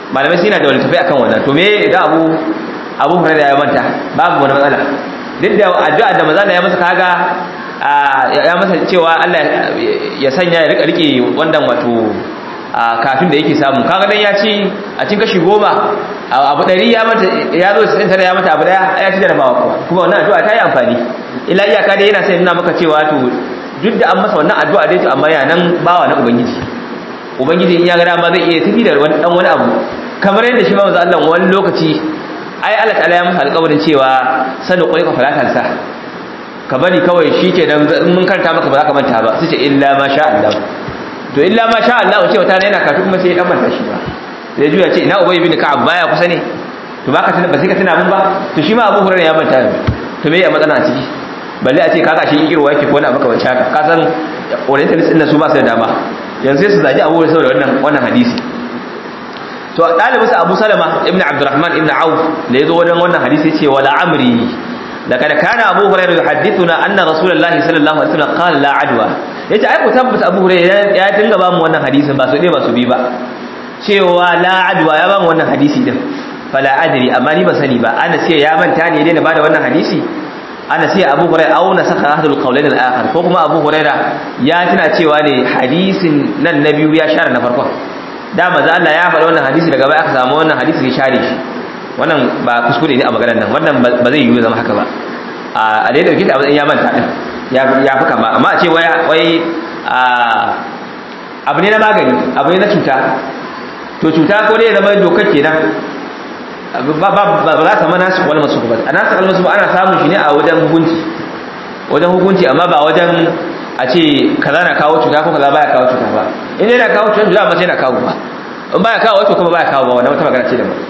malamai suna da wani tafi akan wannan to me idan abu abu hurairah ya manta babu wani matsala duk da addu'a da maza ya masa kaga ya masa cewa Allah ya sanya ya rika rike wannan wato kafin da yake samu kaga dan ya ci a cikin kashi goma abu ɗari ya mata ya zo sai tare ya mata abu daya ya ci jarabawa kuwa kuma wannan addu'a ta yi amfani illa iyaka dai yana sai nuna maka cewa to duk da an masa wannan addu'a dai to amma ya nan bawa na ubangiji ubangiji in ya ga dama zai iya tafi da wani dan wani abu kamar yadda shi ba manzo Allah wani lokaci ai Allah ta'ala ya masa alƙawarin cewa sanu qulika fala tansa ka bari kawai shikenan in mun karanta maka ba za ka manta ba sai ce illa ma sha Allah to illa ma sha Allah ce wata yana kafin kuma sai ya dan manta shi ba sai juya ce ina ubay bin ka'ab baya kusa ne to baka tuna ba sai ka tuna mun ba to shi ma Abu Hurairah ya manta to me ya matsala a ciki balle a ce kaga shi kirwa yake ko na maka wacce haka ka san orientalist din su ba su da dama yanzu sai su zaji Abu Hurairah saboda wannan wannan hadisi to dalibinsa Abu Salama ibn Abdurrahman ibn Auf da yazo wajen wannan hadisi yace wala amri laqad kana Abu Hurairah yuhaddithuna anna Rasulullahi sallallahu alaihi wasallam qala la adwa yace ai ku tabbata Abu Hurairah ya dinga ba mu wannan hadisin ba su dai ba su bi ba cewa la adwa ya ba mu wannan hadisi din fala adri amma ni ba sani ba ana sai ya manta ne dai na bada wannan hadisi ana sai Abu Hurairah au na saka hadul qawlain al-akhar ko kuma Abu Hurairah ya tana cewa ne hadisin nan na biyu ya share na farkon da maza Allah ya faɗi wannan hadisi daga baya aka samu wannan hadisi ya share shi wannan ba kuskure ne a maganar nan wannan ba zai yiwu zama haka ba a dai dauke ta abin ya manta din ya ya fuka ba amma a ce wai wai abu ne na magani abu ne na cuta to cuta ko dai zama dokar kenan ba ba ba za ta mana su wal masu ba ana sa almasu ana samun shi ne a wajen hukunci wajen hukunci amma ba wajen a ce kaza na kawo cuta ko kaza baya kawo cuta ba in yana kawo cuta da mace yana kawo ba in baya kawo to kuma baya kawo ba wannan wata magana ce da ba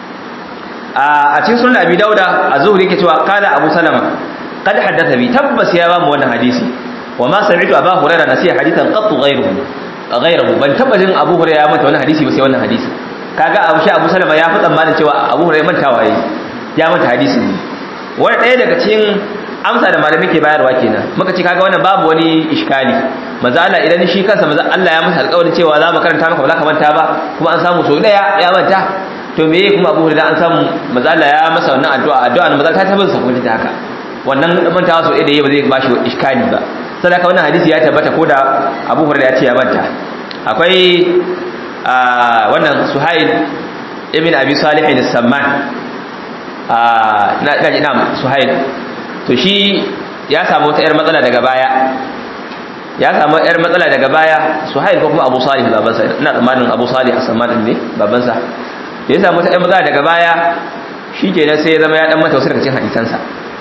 a cikin sunan abi dauda az-zuhri yake cewa qala abu salama qad haddatha bi tabbas ya ba mu wannan hadisi wa ma sami'tu aba hurairah nasiya hadithan qattu ghayruhu ghayruhu ban tabbajin abu hurairah ya manta wannan hadisi ba sai wannan hadisi kaga abu shi abu salama ya fi tsammanin cewa abu hurairah mantawa yayi ya manta hadisi ne wani ɗaya daga cikin amsa da malami ke bayarwa kenan muka ce kaga wannan babu wani iskali maza Allah idan shi kansa maza Allah ya masa alƙawarin cewa za mu karanta maka ba za ka manta ba kuma an samu so daya ya manta to me kuma Abu Hurairah an samu maza Allah ya masa wannan addu'a addu'a maza ta tabbata sa kuma ta haka wannan mantawa so daya ba zai bashi iskali ba saboda wannan hadisi ya tabbata ko da Abu Hurairah ya ce ya manta akwai wannan Suhail ibn Abi Salih al-Samman na kaji na Suhail to shi ya samu wata 'yar matsala daga baya ya samu 'yar matsala daga baya suhail ko kuma abu salih babansa ina tsammanin abu salih a samanin ne babansa da ya samu wata 'yar matsala daga baya shi ke sai ya zama ya dan manta wasu daga cikin hadisansa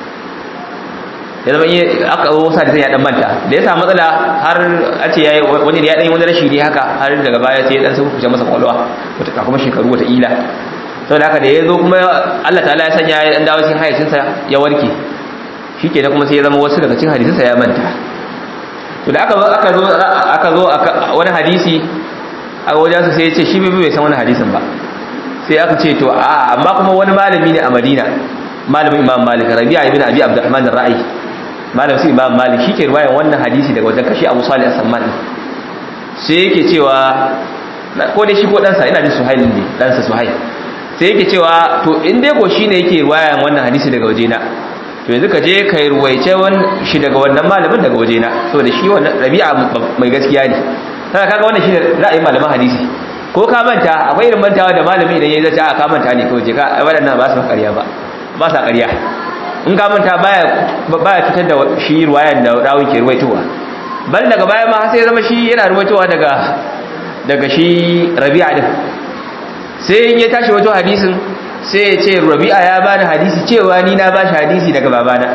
ya zama iya aka zo wasu hadisan ya dan manta da ya samu matsala har a ce yayi wani da ya dan yi wani rashi ne haka har daga baya sai ya dan sun kuce masa kwalwa wata kuma shekaru wata ila saboda haka da ya zo kuma Allah ta'ala ya sanya ya dan dawo cikin hayacinsa ya warke shi ke kuma sai ya zama wasu daga cikin hadisinsa ya manta to da aka zo aka zo aka zo wani hadisi a wajensa sai ya ce shi bai san wani hadisin ba sai aka ce to a amma kuma wani malami ne a madina malamin imam malik rabi'a ibn abi abdurrahman ar-ra'i malamin sai imam malik shi ke riwayan wannan hadisi daga wajen kashi abu salih as-samman sai yake cewa ko dai shi ko ɗansa ina jin suhail ne ɗansa suhail sai yake cewa to in dai ko shine yake riwayan wannan hadisi daga wajena to yanzu ka je ka yi ruwaice shi daga wannan malamin daga wajena saboda shi wannan rabi'a mai gaskiya ne sai kaga wannan shine ra'ayin malaman hadisi ko ka manta akwai irin mantawa da malami idan yayi zata a ka manta ne kawai je ka wadannan ba su ƙarya ba ba sa ƙarya in ka manta baya baya fitar da shi ruwayan da rawun ke ruwaitowa bal daga baya ma sai zama shi yana ruwaitowa daga daga shi rabi'a din sai in ya tashi wato hadisin sai ya ce rabi'a ya bani hadisi cewa ni na bashi hadisi daga babana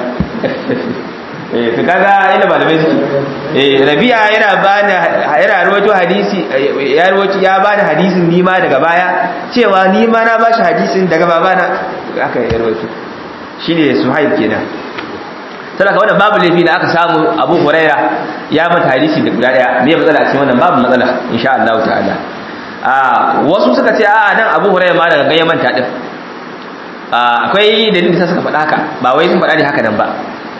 eh to kaga ina malamai suke eh rabi'a yana bani yana rawaito hadisi ya rawaito ya bani hadisin ni ma daga baya cewa ni ma na bashi hadisin daga babana aka ya rawaito shine suhaib kenan sadaka wannan babu laifi da aka samu Abu Huraira ya mata hadisi da guda daya me matsala cikin wannan babu matsala insha Allah ta'ala a wasu suka ce a nan Abu Huraira ma daga gayyaman ta din akwai dalilin da suka faɗa haka ba wai sun faɗa ne haka nan ba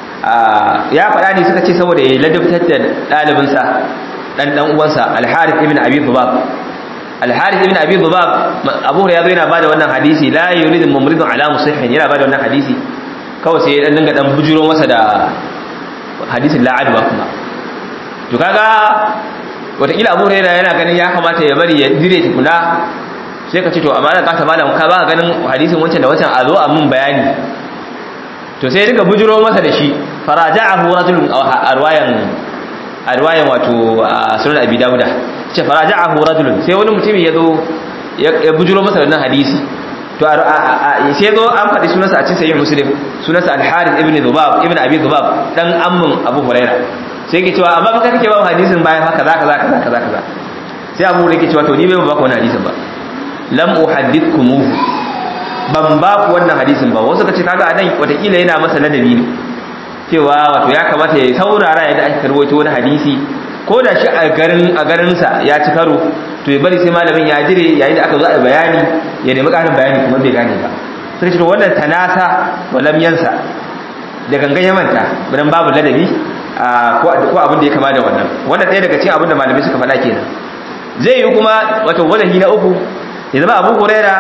ya faɗa ne suka ce saboda ya ladabtar da ɗalibinsa ɗan ɗan uwansa alharif ibn abi dhubab al-harith ibn abi dhubab abu hurairah yana bada wannan hadisi la yuridu mumridun ala musihhin yana bada wannan hadisi kawai sai dan dinga dan bujuro masa da hadisin la adwa kuma to kaga wataƙila abu hurairah yana ganin ya kamata ya bari ya dire tukuna sai ka ce to amma da ka malam ka ba ganin hadisin wancan da wancan a zo a mun bayani to sai dinga bujuro masa da shi faraja'ahu rajulun a ruwayan a ruwayan wato sunan abi dauda ce faraja'ahu rajulun sai wani mutum ya zo ya bujuro masa wannan hadisi to sai zo an faɗi sunansa a cikin sahih muslim sunansa al-harith ibn dhubab ibn abi dhubab dan ammun abu huraira sai yake cewa amma baka kake ba hadisin bayan haka zaka zaka zaka zaka zaka sai abu huraira yake cewa to ni bai ba ku wannan hadisin ba lam uhaddithkumuhu ban ba ku wannan hadisin ba wasu kace kaga anan watakila yana masa ladabi ne cewa wato ya kamata ya saurara yadda ake karwato wani hadisi ko da shi a garin a garinsa ya ci karo to ya bari sai malamin ya jire yayin da aka zo a bayani ya nemi ƙarin bayani kuma bai gane ba sai ce to wannan tanasa walam yansa da gangan ya manta dan babu ladabi ko abin da ya kama da wannan wannan ɗaya daga cikin abin da malamai suka faɗa kenan zai yi kuma wato wajahi na uku ya zama abu huraira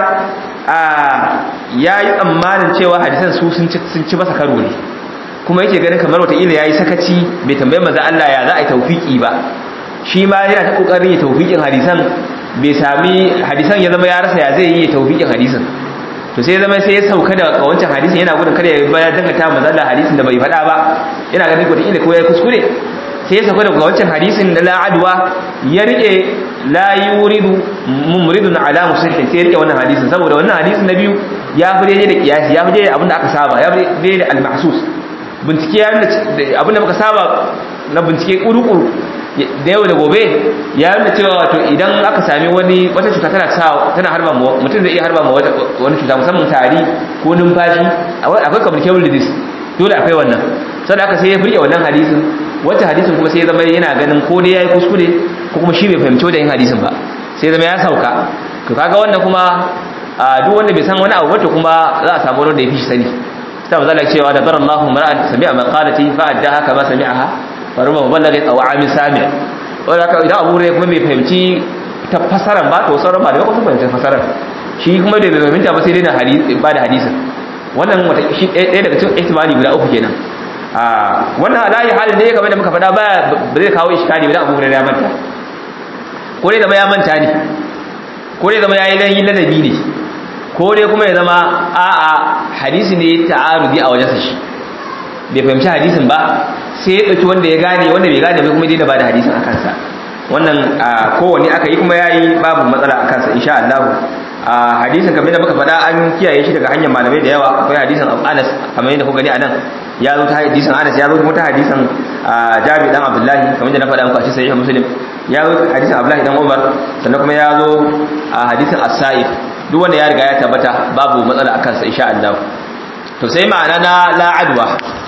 ya yi tsammanin cewa hadisan su sun ci masa karo ne kuma yake ganin kamar wataƙila ya yi sakaci bai tambayi maza Allah ya za a yi taufiki ba shi ma yana ta ƙoƙarin ya taufikin hadisan bai sami hadisan ya zama ya rasa ya zai yi ya taufikin hadisan to sai zama sai ya sauka da wancan hadisin yana gudun kada ya bayar dangata maza Allah hadisin da bai faɗa ba yana ganin wataƙila ko ya yi kuskure sai ya sauka daga wancan hadisin da la'adwa ya rike la yuridu mumridun ala musahhin sai ya rike wannan hadisin saboda wannan hadisin na biyu ya fi daidai da kiyasi ya fi daidai abinda aka saba ya fi daidai da al-mahsus bincike ya nuna abinda muka saba na bincike kuru-kuru da yau da gobe ya nuna cewa wato idan aka sami wani wata cuta tana sa tana harba mu mutum zai iya harba mu wani cuta musamman tari ko numfashi akwai communicable disease dole akwai wannan saboda haka sai ya fike wannan hadisin wata hadisin kuma sai ya zama yana ganin ko dai yayi kuskure ko kuma shi bai fahimci wajen hadisin ba sai ya zama ya sauka to kaga wannan kuma duk wanda bai san wani abu ba to kuma za a samu wanda ya fi shi sani sai ba zalaka cewa da barallahu mar'an sami'a maqalati fa addaha kama sami'aha fa rubba muballaga aw amin sami' wanda haka idan abu ne kuma bai fahimci ta fasaran ba to sauran ba da kuma fahimci fasaran shi kuma da bai fahimta ba sai dai na hadisi ba da hadisin wannan wata shi ɗaya daga cikin ihtimali guda uku kenan a wannan alayi halin ne kamar da muka faɗa ba ba zai kawo iskali ba da abu ya manta ko dai zama ya manta ne ko dai zama ya yi lanyi ladabi ne ko dai kuma ya zama a'a hadisi ne ta'arudi a wajensa shi bai fahimci hadisin ba sai ya ɗauki wanda ya gane wanda bai gane bai kuma dai ba da hadisin a kansa wannan kowanne aka yi kuma ya yi babu matsala a kansa insha Allah a hadisin kamar da muka faɗa an kiyaye shi daga hanyar malamai da yawa akwai hadisin Anas kamar yadda kuka gani a nan ya zo ta hadisin Anas ya zo kuma ta hadisin Jabir dan Abdullahi kamar yadda na faɗa muku a cikin sahih Muslim ya zo hadisin Abdullahi dan Umar sannan kuma ya zo a hadisin As-Sa'id duk wanda ya riga ya tabbata babu matsala akan sa insha Allah to sai ma'ana na la adwa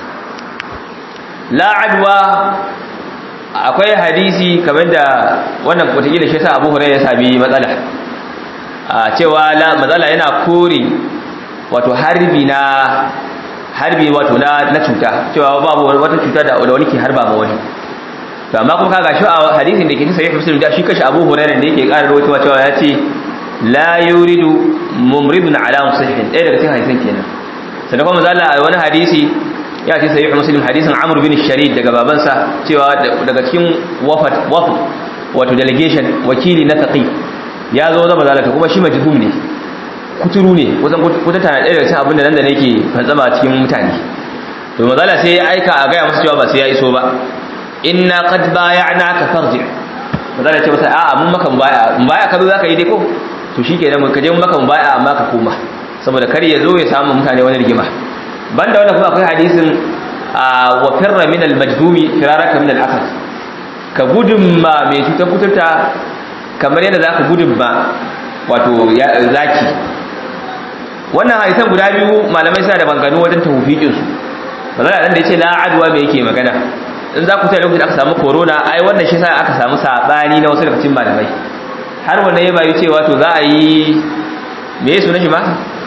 la adwa akwai hadisi kamar da wannan wataƙila shi sa Abu Hurairah ya sami matsala a cewa la matsala yana kore wato harbi na harbi wato na na cuta cewa babu wata cuta da wani ke harba ma wani to amma kuma kaga shi a hadisin da ke cikin sahih muslim da shi kashi Abu Hurairah da yake ƙara rawaitowa cewa ya ce la yuridu mumridun ala musahhin ɗaya daga cikin hadisin kenan sannan kuma zalla a wani hadisi ya ce sahih muslim hadisin Amr bin Sharid daga babansa cewa daga cikin wafat wafd wato delegation wakili na taqi ya zo zama zalata kuma shi majhum ne kuturu ne kusan kuta tana ɗaya daga cikin abin da nan da nake fantsama cikin mutane to mazala sai ya aika a gaya masa cewa ba sai ya iso ba inna qad bay'na ka farji mazala ce masa a'a mun maka mubaya mubaya ka zo zaka yi dai ko to shikenan mun kaje mun maka mubaya amma ka koma saboda kar ya zo ya samu mutane wani rigima banda wannan kuma akwai hadisin wa firra min al-majdumi firaraka min al-asad ka gudun ma mai cutar kuturta kamar yadda za ka gudun ba wato zaki wannan hadisan guda biyu malamai suna da banganu wajen tawfiqinsu bazala dan da yace la adwa me yake magana in za ku tare lokacin aka samu corona ai wannan shi sa aka samu sabani na wasu daga cikin malamai har wannan ya bayu cewa to za a yi me yaso na shi ma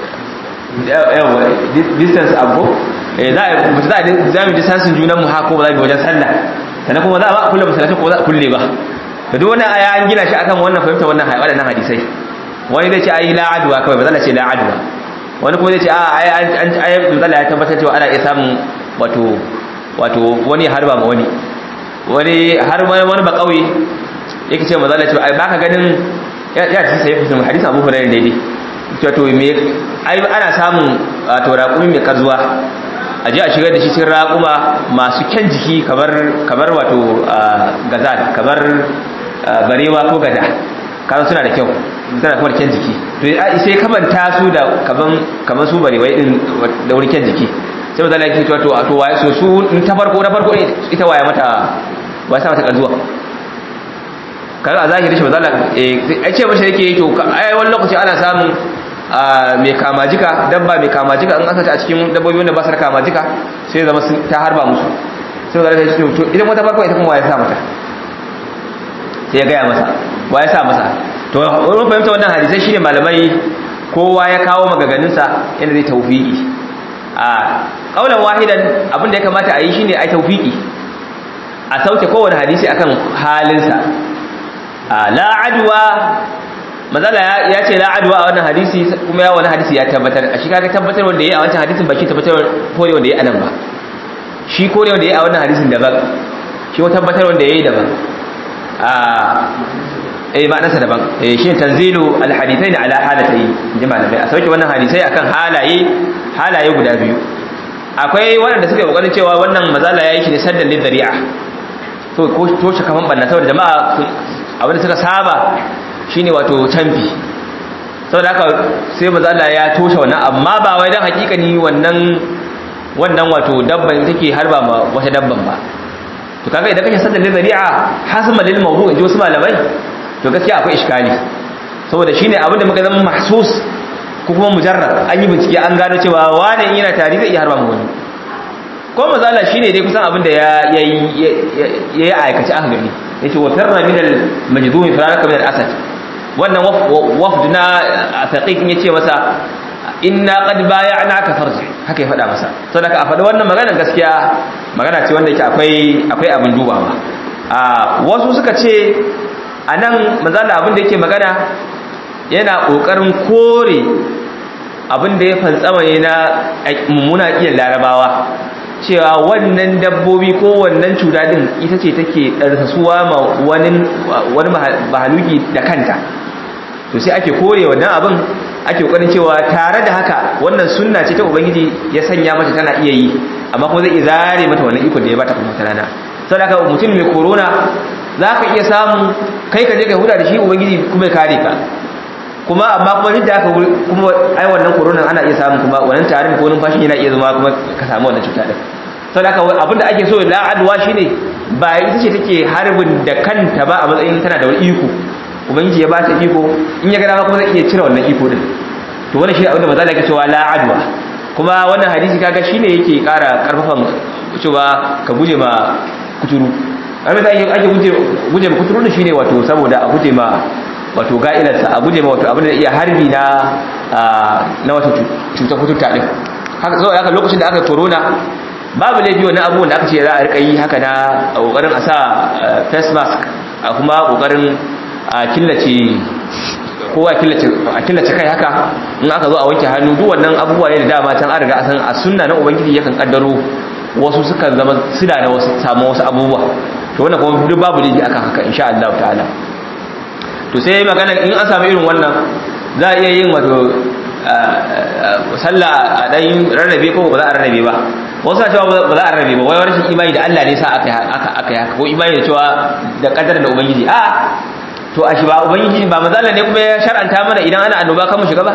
distance abu eh za a mu za a za mu distance junan mu hako ba za mu wajen sallah sannan kuma za a ba kulle masallaci ko za a kulle ba to duk wannan aya an gina shi akan wannan fahimta wannan waɗannan hadisai wani zai ce ai la adwa kawai ba zan ce la adwa wani kuma zai ce a ai an ai manzala ya tabbatar cewa ana iya samun wato wato wani harba ma wani wani har wani ba kauye yake ce manzala cewa ai baka ganin ya ci sai mutum hadisi Abu Hurairah daidai cewa to me ai ana samun wato raƙumi mai kazuwa a je a shigar da shi cikin raƙuma masu kyan jiki kamar kamar wato gazal kamar barewa ko gada kaza suna da kyau suna kuma da kyan jiki to sai kamanta su da kaman kaman su barewai din da wani kyan jiki sai mazala yake cewa to to waye so su ta farko na farko ita waye mata waye sa mata kazuwa kaga a zahiri shi mazala eh ce mashi yake to ai wani lokaci ana samun mai kamajika dabba mai kamajika in aka ta a cikin dabbobi wanda ba su da kamajika sai zama ta harba musu sai mazala ya ce to idan wata farko ita kuma waye sa mata sai ya gaya masa waye sa masa to wani fahimta wannan hadisai shine malamai kowa ya kawo magaganinsa yadda zai taufiki a kaulan wahidan abin da ya kamata a yi shine ai taufiki a sauke kowane hadisi akan halinsa a la adwa mazala ya ce la adwa a wannan hadisi kuma ya wani hadisi ya tabbatar a shi kaga tabbatar wanda yayi a wancan hadisin ba shi tabbatar kore wanda yayi anan ba shi kore wanda yayi a wannan hadisin daban shi ko tabbatar wanda yayi daban a eh ma'anarsa daban eh shi tanzilu alhadithain ala halatayn inji malamai a sauke wannan hadisai akan halaye halaye guda biyu akwai wanda suka yi kokarin cewa wannan mazala yayi shi ne saddan lidari'a to ko toshe kafan banna saboda jama'a abinda suka saba shine wato canfi saboda haka sai mazala ya toshe wannan amma ba wai dan hakikani wannan wannan wato dabban take harba ma wata dabban ba to kaga idan kake saddan lidari'a hasma lil mawdu' inji wasu malamai to gaskiya akwai iskali saboda shine abin da muka zama mahsus ko kuma mujarrad an yi bincike an gano cewa wani yana tari zai iya harba mu wani ko mazala shine dai kusan abin da ya yayi aikace aka gani yace wa farra min al majdum faraka min al asad wannan wafd na taqiq yace masa inna qad bay'anaka farji haka ya faɗa masa saboda a faɗi wannan magana gaskiya magana ce wanda yake akwai akwai abin dubawa a wasu suka ce a nan mazala abinda yake magana yana ƙoƙarin kore abinda ya fantsama ne na mummuna ƙiyar larabawa cewa wannan dabbobi ko wannan cuta din ita ce take ɗarsasuwa ma wani mahaluki da kanta to sai ake kore wannan abin ake ƙoƙarin cewa tare da haka wannan sunna ce ta ubangiji ya sanya mata tana iya yi amma kuma zai zare mata wannan iko da ya bata kuma ta rana sau da mutum mai korona za ka iya samun kai ka je ka huda da shi ubangiji kuma ya kare ka kuma amma kuma duk da aka kuma ai wannan corona ana iya samun kuma wannan tarin ko numfashin yana iya zama kuma ka samu wannan cuta din sau da abinda ake so la adwa shine ba ita ce take harbin da kanta ba a matsayin tana da wani iko ubangiji ya ba ta iko in ya ga dama kuma zai iya cire wannan iko din to wannan shi abinda maza da yake cewa la adwa kuma wannan hadisi kaga shine yake kara karfafan cewa ka guje ma kuturu abin da ake guje ma kuturu shine wato saboda a guje ma wato ga'ilarsa a guje ma wato abin da iya harbi na na wato cutar kuturta din haka saboda haka lokacin da aka corona babu laifi wani abubuwan da aka ce za a rika yi haka na kokarin a sa face mask a kuma kokarin a killace kowa a killace kai haka in aka zo a wanke hannu duk wannan abubuwa ne da dama can an riga a san a sunna na ubangiji yakan kaddaro wasu sukan zama suna da wasu samu wasu abubuwa to wannan kuma duk babu laifi akan haka insha Allah ta'ala to sai magana in an samu irin wannan za a iya yin wato sallah a dan rarrabe ko ba za a rarrabe ba wasu na cewa ba za a rarrabe ba wai rashin imani da Allah ne sa aka aka aka haka ko imani da cewa da kadar da ubangiji a to a shi ba ubangiji ba mazalla ne kuma ya shar'anta mana idan ana annoba kan mu shiga ba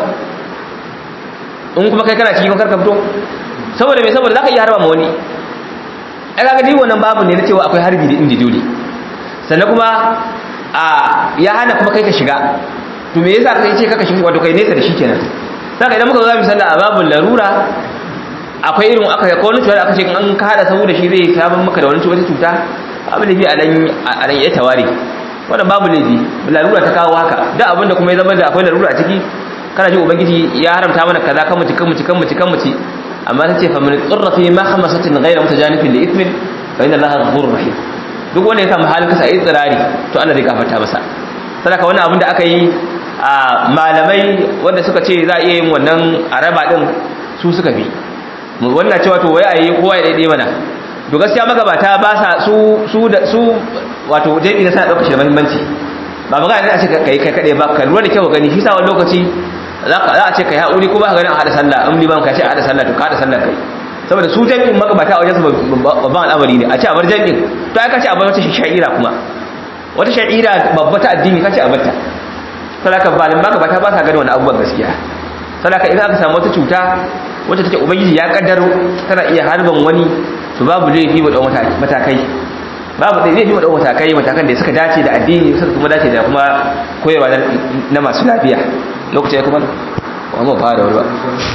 in kuma kai kana cikin karka fito saboda me saboda zaka iya harba ma wani ai kaga dai wannan babu ne na cewa akwai harbi da inda dole sannan kuma a ya hana kuma kai ka shiga to me yasa kai ce kaka shiga wato kai nesa da shi kenan saka idan muka zo zamu sallah a babul larura akwai irin aka ko wani cuta aka ce an ka hada saboda shi zai samu maka da wani wata cuta babu laifi a dan a dan ya tawari wannan babu laifi larura ta kawo haka duk abinda kuma ya zama da akwai larura a ciki kana ji ubangiji ya haramta mana kaza kan mu ci kan mu ci kan mu ci kan mu ci amma ta ce fa min tsirra fi mahmasatin ghayra mutajanifin li ithmin fa inna allaha ghafurur rahim duk wanda ya samu halin kasa yi tsirari to Allah zai gafarta masa sadaka wannan abin da aka yi a malamai wanda suka ce za a iya yin wannan araba din su suka bi wannan cewa to wai a yi kowa ya daidai mana to gaskiya magabata ba sa su su da su wato jami'i na sa ɗaukar shi da muhimmanci ba magana ne a ce kai kai kaɗai ba ka lura da kyau gani shi sa wani lokaci za a ce kai haƙuri ko ba ka ganin a haɗa sallah in liman ka ce a haɗa sallah to ka haɗa sallah kai saboda su jami'in magabata a wajen su babban al'amari ne a ce a bar jami'in to ai ka ce a bar wata sha'ira kuma wata sha'ira babba ta addini ka ce a barta sadaka balin magabata ba sa gani wani abubuwan gaskiya sadaka idan aka samu wata cuta wacce take ubangiji ya kaddaro tana iya harban wani to babu laifi mu dau matakai babu laifi mu dau matakai matakan da suka dace da addini suka kuma dace da kuma koyarwa na masu lafiya lokaci ya kuma wa mu fara wani ba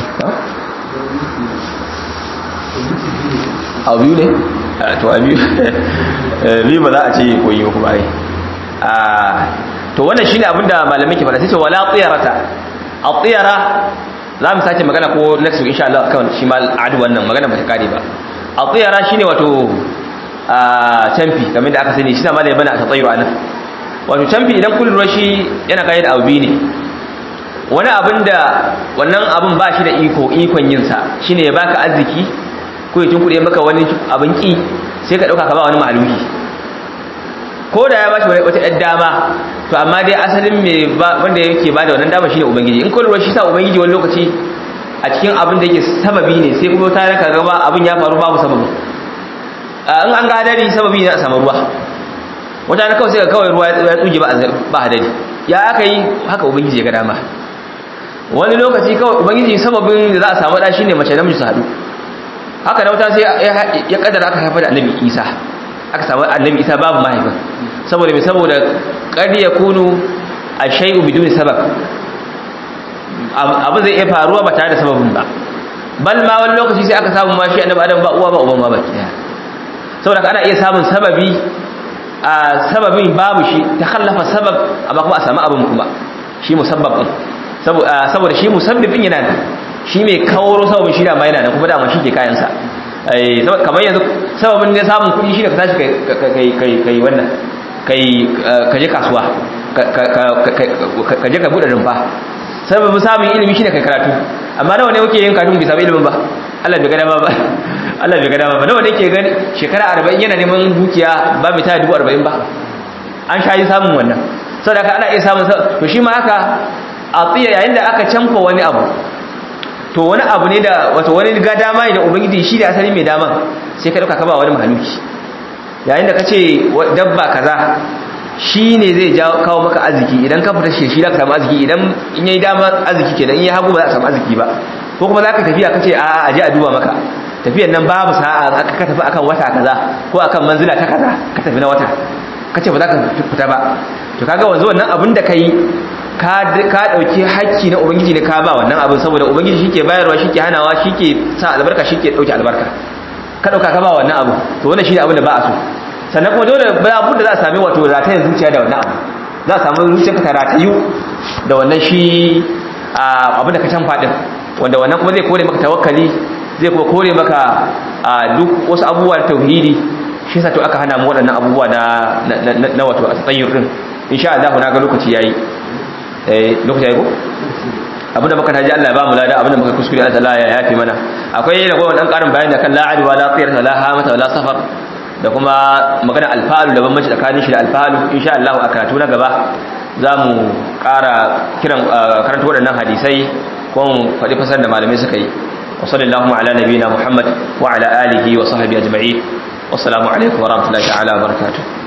a biyu ne to a biyu biyu ba za a ce koyi ba kuma ai to wannan shine abinda malamai ke faɗa sai ce wala tsiyarata a tsiyara za mu sake magana ko next week insha Allah akan shi mal adu wannan magana bata kare ba a tsiyara shine wato a tamfi kamar da aka sani shi na malai bana a tsayiru anan wato tamfi idan kun lura shi yana kai da abu ne wani abin da wannan abin ba shi da iko ikon yin sa shine ya baka arziki ko ya tunkuɗe maka wani abin ki sai ka dauka ka ba wani maluki ko da ya bashi wata ɗan dama to amma dai asalin me wanda yake bada wannan dama shine ubangiji in kun lura shi sa ubangiji wani lokaci a cikin abin da yake sababi ne sai kuma ta raka gaba abin ya faru babu sababi in an ga hadari sababi ne a samu ruwa wata na kawai sai ka kawai ruwa ya tsuge ba hadari ya aka yi haka ubangiji ya ga dama wani lokaci kawai ubangiji sababin da za a samu da shine mace namiji su haɗu haka da wata sai ya kaddara aka haifar da annabi isa aka samu annabi isa babu mahaifin saboda mai saboda ƙari ya kunu a shai'u biduni sabab abin zai iya faruwa ba tare da sababin ba bal ma wani lokaci sai aka samu mashi annabi adam ba uwa ba uban ma baki daya saboda ana iya samun sababi a sababin babu shi ta kallafa sabab amma kuma a samu abin kuma shi musabbab din saboda shi musabbibin yana da shi mai kawo sababin shi da ma yana da kuma dama shi ke kayansa kamar yanzu sababin ne samun kuɗi shi ne ka tashi kai wannan ka je kasuwa ka je ka buɗe rumfa sababin samun ilimi shi ne kai karatu amma nawa ne muke yin karatu bai samu ilimin ba Allah bai gada ba ba Allah bai gada ba nawa ne ke gani shekara arba'in yana neman dukiya ba mai taya dubu arba'in ba an sha yi samun wannan saboda haka ana iya samun to shi ma haka a tsiya yayin da aka canfa wani abu to wani abu ne da wato wani ga dama ne da ubangiji shi da asali mai dama sai ka dauka ka ba wani mahaluki yayin da kace dabba kaza shi ne zai jawo kawo maka arziki idan ka fita shi za ka samu arziki idan in yayi dama arziki kenan in yayi hagu ba za a samu arziki ba ko kuma za ka tafiya kace a a je a duba maka tafiyan nan babu sa'a aka ka tafi akan wata kaza ko akan manzila ta kaza ka tafi na wata kace ba za ka fita ba to kaga wanzu wannan abin da kai ka ɗauki hakki na ubangiji ne ka ba wannan abin saboda ubangiji shi ke bayarwa shi ke hanawa shi ke sa albarka shi ke ɗauki albarka ka ɗauka ka ba wannan abu to wannan shi ne abin da ba a so sannan kuma dole ba da za a sami wato ratayen zuciya da wannan abu za a samu zuciyarka ta ratayu da wannan shi abin da ka can faɗin wanda wannan kuma zai kore maka tawakkali zai kuma kore maka duk wasu abubuwa da tauhidi shi sa to aka hana mu waɗannan abubuwa na wato a tsayyur din insha Allah na ga lokaci yayi lokaci ko abinda muka taji Allah ya ba mu lada abinda muka kuskure Allah ya yafi mana akwai da gwan dan karin bayani da kan la adwa la tiyar la hamata la safar da kuma magana alfalu da bambanci tsakanin shi da alfalu insha Allah a karatu na gaba zamu ƙara kiran karanta waɗannan hadisai ko mu faɗi fasar da malamai suka yi wa sallallahu ala nabiyina muhammad wa ala alihi wa sahbihi ajma'in wassalamu alaikum wa rahmatullahi ta'ala wa barakatuh